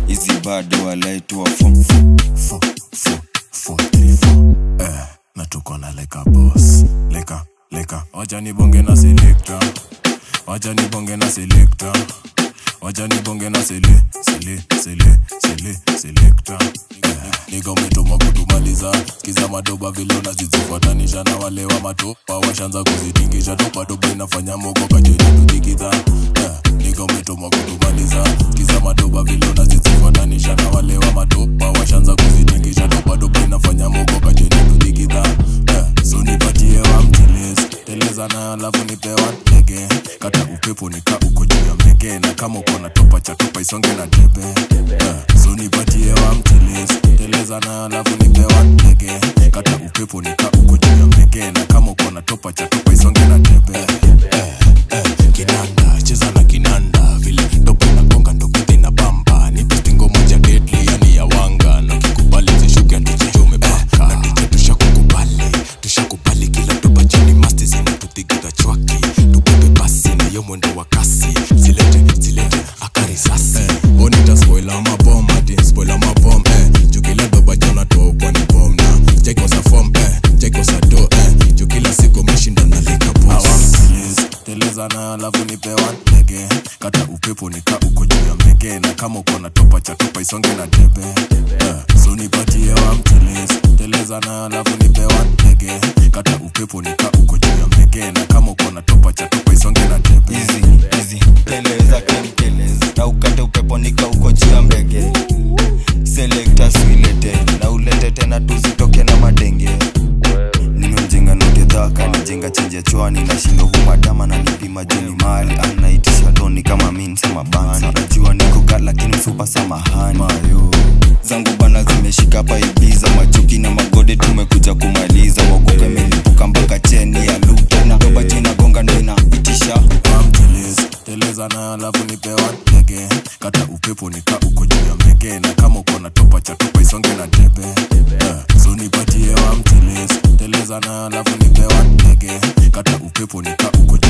hizi bado walaitwa fom Four, four, four, three, four. Eh, na tuko na leka boss leka leka wacha nibonge na selector wacha nibonge na selector wacha nibonge na sele sele sele sele selector eh, niga umetuma kutumaliza kiza madoba vile unazizifuatanisha na wale wa matopa washanza kuzitingisha topa topa inafanya mogo kacheni tudikidha eh, niga umetuma kutumaliza kiza madoba vile unazizifuatanisha na wale wa matopa washanza kuzitingisha topa topa inafanya mogo kacheni tudikidha eh, so nipatie wa mteles teleza na alafu nipewa ndege kata upepo nika uko juu ya mbege na kama uko na topa cha topa isonge na debe eh, so nipatie wa mteles teleza na alafu nipewa ndege kata upepo nika uko juu ya mbege na kama uko na topa cha topa isonge na debe eh, eh, kinanda cheza na kinanda vile topa inagonga ndo kithi na bamba ni pistingo moja deadly yani ya wanga na kikubali zishuke ndichichome baka na ndiche tushakukubali tushakubali kila topa chini masti zinatuthigidha chwaki tubebe basi na yo mwendo wa kasi zilete zilete akarisasi eh, onita spoila mabom ati spoila mabom eh, jukila doba jona to kwani bom na jaikosa fom eh, jaikosa do eh, jukila siku meshinda na lika boss teleza na alafu nipewa ndege kata upepo nika uko juu ya mbege na kama uko na topa cha topa isonge na debe yeah. so nipatie wa mteles teleza na alafu nipewa ndege kata upepo nika uko juu ya mbege na kama uko na topa cha topa isonge na debe hizi hizi teleza kenteleza na ukate upepo nika uko juu ya mbege selekta swilete na ulete tena tuzitoke na madenge nimemjenga nogedhaka nijenga chenje chwani nashindo humadama na nipima juni mali anaitisha doni kama minsema bansa najua niko kat lakini msupa samahani mayo zangu bana zimeshika paibiza machuki na magode tumekuja kumaliza mogoka imelipuka mpaka cheni ya luta na doba juu inagonga ndo inaitisha Mteles, teleza na alafu nipewa ndege kata upepo nika uko juu ya mbege na kama uko na topa cha topa isonge na debe yeah. so nipatie wa mteles teleza na alafu nipewa ndege kata upepo nika uko